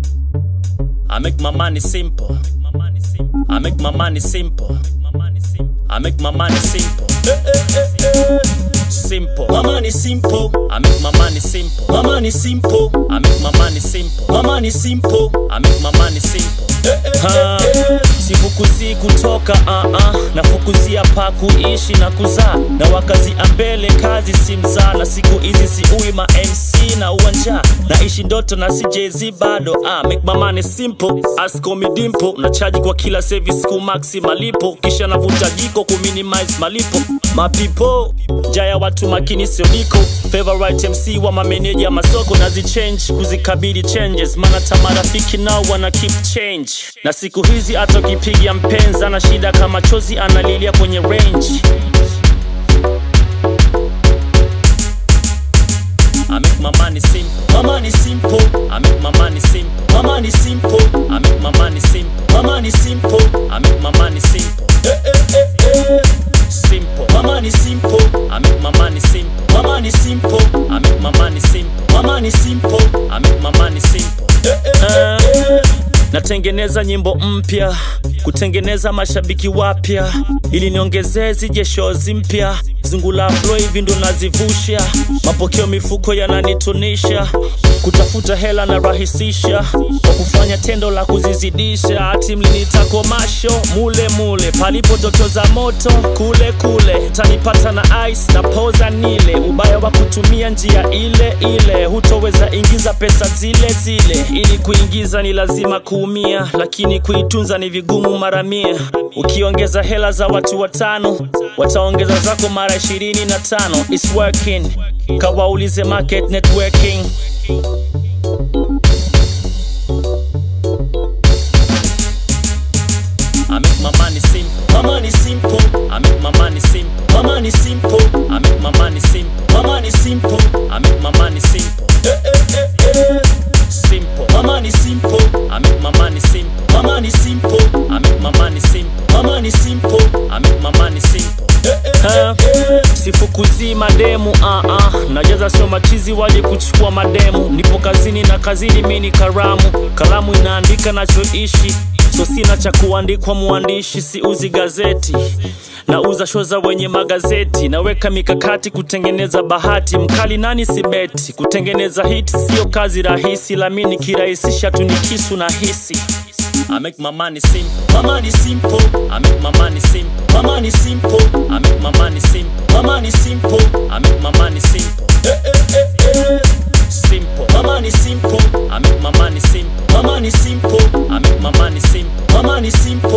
I make my money simple. I make my money simple. I make my money simple. Simple. My money simple, I make my money simple. my money simple, I make my money simple. my money simple. I make my money simple. Ha, sifukuzii kutoka uh -uh. nafukuzia pa kuishi na kuzaa na wakazia mbele kazi si mzaa na siku hizi siui ma mc na uwanja naishi ndoto na sijezi bado uh, make my money simple askomi dimpo nachaji kwa kila service ku maxi malipo kisha navuta jiko ku minimize malipo mapipo jaya watu makini sio niko favorite mc wa mameneja masoko nazichange kuzikabili changes maana tamarafiki nao wana keep change na siku hizi hata ukipiga mpenzi ana shida kama chozi analilia kwenye range I make my money simple. My money simple, I make my money simple. my money simple, I make my money simple. my money simple. I make my money simple. Simple. My money simple, I make my money simple. my money simple, I make my money simple. my money simple. I make my money simple. Eh, natengeneza nyimbo mpya kutengeneza mashabiki wapya ili niongezee zije shows mpya zungula flow hivi ndo nazivusha mapokeo mifuko yananitunisha kutafuta hela na rahisisha kwa kufanya tendo la kuzizidisha hati mlinita komasho mule mule palipo toto za moto kule kule tanipata na ice na poza nile ubaya wa kutumia njia ile ile hutoweza ingiza pesa zile zile ili kuingiza ni lazima kuumia lakini kuitunza ni vigumu mara mia ukiongeza hela za watu watano wataongeza zako mara ishirini na tano It's working kawaulize market networking I make my money simple. My money simple, I make my money simple. my money simple, I make my money simple. my money simple. I make my money simple. Simple. My money simple, I make my money simple. my money simple, I make my money simple. my money simple. I make my money simple. Ha, sifukuzii mademu uh -uh. najaza sio machizi waje kuchukua mademu nipo kazini na kazini mi ni karamu kalamu inaandika nachoishi so sina cha kuandikwa muandishi siuzi gazeti nauza sho za wenye magazeti naweka mikakati kutengeneza bahati mkali nani sibeti kutengeneza hit sio kazi rahisi lami nikirahisisha tu ni kisu na hisi I make my money simple. My money simple, I make my money simple. my money simple, I make my money simple. my money simple. I make my money simple. Simple. My money simple, I make my money simple. my money simple, I make my money simple. my money simple.